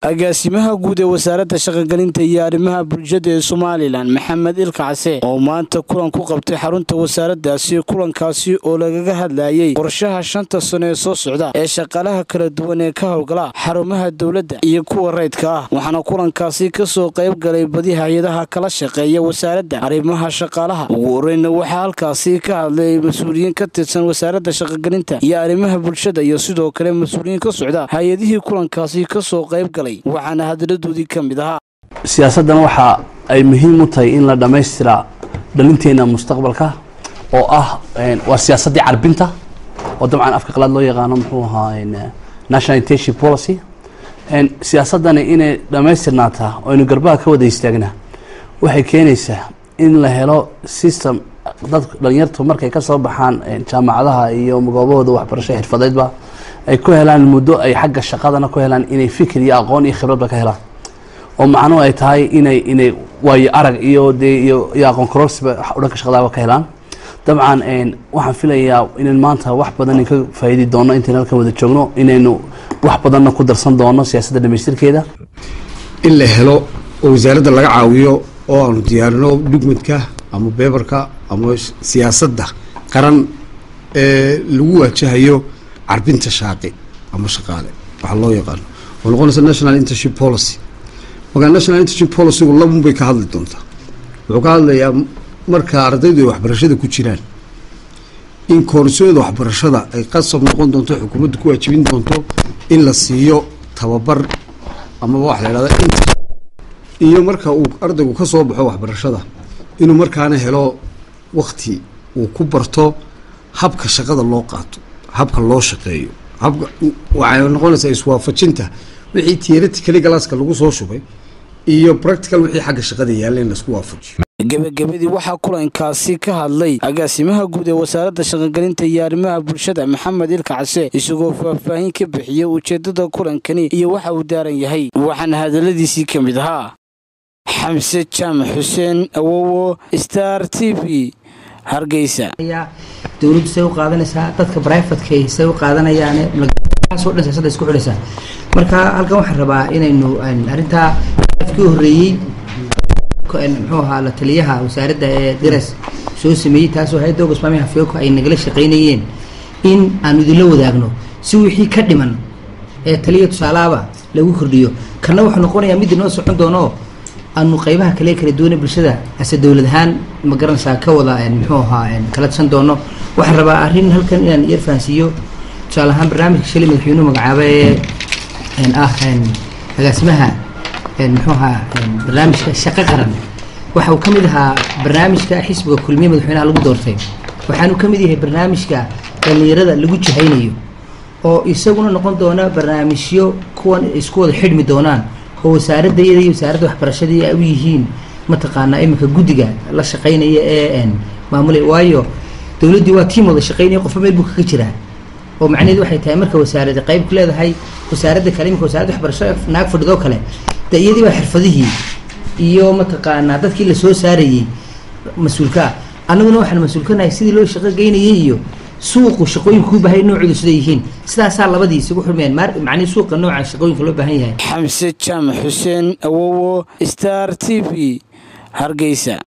agaasimaha guud ee wasaaradda shaqogelinta iyo arrimaha bulshada ee somalilan maxamed ilkacse oo maanta kulan ku qabtay xarunta wasaaraddaasi kulankaasi oo lagaga hadlayey qorshaha shanta sano ee soo socda ee shaqaalaha kala duwan ee ka howlgala xarumaha dowladda iyo kuwa rayidka ah waxaana kulankaasi kasoo qayb galay badi hay-adaha kala shaqeeya wasaaradda arrimaha shaqaalaha ugu horeyna waxaa halkaasi ka hadlay mas-uuliyiin ka tirsan wasaaradda shaqogelinta iyo arrimaha bulshada iyo sidoo kale mas-uuliyiin ka socda hay-adihii kulankaasi kasoo qayb galay waxaana hadaladoodii ka mid ahaa siyaasaddan waxa ay muhiim u tahay in la dhammaystiraa dhalinteena mustaqbalka oo ah waa siyaasaddii carbinta oo dabcan afka qalaad loo yaqaano muxuu ahaa national intention policy siyaasaddani inay dhammaystirnaataa oo aynu garbaha ka wada istaagna waxay keenaysaa in la helo system dad dhalinyartu markay ka soo baxaan jaamacadaha iyo goobahooda waxbarasho xirfadeedba ay ku helaan muddo ay xagga shaqadana ku helaan inay fikir iyo aqoon iyo khibradba ka helaan oo macnuhu ay tahay inay inay waayo arag iyo dee iyo iyo aqoon kororsiba dhanka shaqadaaba ka helaan dabcan waxaan filayaa inaynu maanta wax badan ka faa'iidi doono intaynu halkan wada joogno inaynu wax badanna ku darsan doono siyaasadda dhamaystirkeeda in la helo oo wasaaradda laga caawiyo oo aanu diyaarino dhugmadka ama beebarka ama siyaasadda qaran ee lagu waajahayo carbinta shaaqi ama shaqaale waxaa loo yaqaano oo noqonaysa national internship policy markaa national internship policygu labun bay ka hadli doontaa wuxuu ka hadlayaa marka ardaydu ay waxbarashada ku jiraan in koorsooyada waxbarashada ay qasab noqon doonto xukuumaddu ku waajibin doonto in la siiyo tababar amaba waxa la yhahda int iyo marka uu ardaygu ka soo baxo waxbarashada inuu markaana helo wakti uu ku barto habka shaqada loo qaato habka loo shaqeeyo habka waxay noqonaysaa iswaafajinta wixii theoretically galaaska lagu soo shubay iyo practical wixii xagga shaqada yaalla in laisku waafajiyo gebagabadii waxaa kulankaasi ka hadlay agaasimaha guud ee wasaaradda shaqogelinta iyo arrimaha bulshada maxamed ilkacse isagoo faahfaahin ka bixiyey ujeeddada kulankani iyo waxa uu daaran yahay waxaana hadalladiisii ka mid ahaa xamse jaamac xuseen awowo star t v hargeysa dowladdu say u qaadanaysaa dadka brivatka say u qaadanayaane so dhan siyasada isku xidhaysaa marka halkan waxaan rabaa inaynu arrintaa kii horreeyey muxuu ahaa la taliyaha wasaaradda ee diras soo sameeyey taasoo hay-adda ogasmaamiha fioko ay nagala shaqaynayeen in aanu idinla wadaagno si wixii ka dhiman ee taliya tusaalaaba lagu kordhiyo kana wuxuu noqonayaa mid inoo socon doono aanu qaybaha kale kala duwane bulshada ase dowlad ahaan ma garanaysaa ka wada muxuu ahaa kala tusan doono waxaan rabaa arrin halkan inaan yar fahansiiyo tusaale ahaan barnaamijka shali madaxweynuhu magacaaba ee ah agaasimaha muxuu ahaa barnaamijka shaqo qaran waxa uu ka mid ahaa barnaamijka xisbiga kulmiye madaxweynaha lagu doortay waxaanu ka mid yahay barnaamijka dhallinyarada lagu jahaynayo oo isaguna noqon doona barnaamijyo kuwan isku wada xidhmi doonaan oo wasaaradda iyada iyo wasaaradda waxbarashadii ay u yihiin mataqaanaa iminka guddiga la shaqaynaya ee maamulay waayo dowladdii waa tiim wada shaqaynaya qofba meel buu kaga jiraa oo macnaheedu waxay tahay marka wasaaradda qayb ku leedahay wasaaradda kale iminka wasaaradda waxbarashada naag fadhidoo kale de iyadii baa xirfadihii iyo mataqaanaa dadkii lasoo saarayey mas-uulka ah annaguna waxaan mas-uulkanahay sidii loo shaqo geynayay iyo suuqu shaqooyinka ku bahay noocoodu siday yihiin sidaasaa labadii isugu xurmayaan macnii suuqa nooca shaqooyinka loo baahan yahay xamse jaamac xuseen awowo star t v hargeysa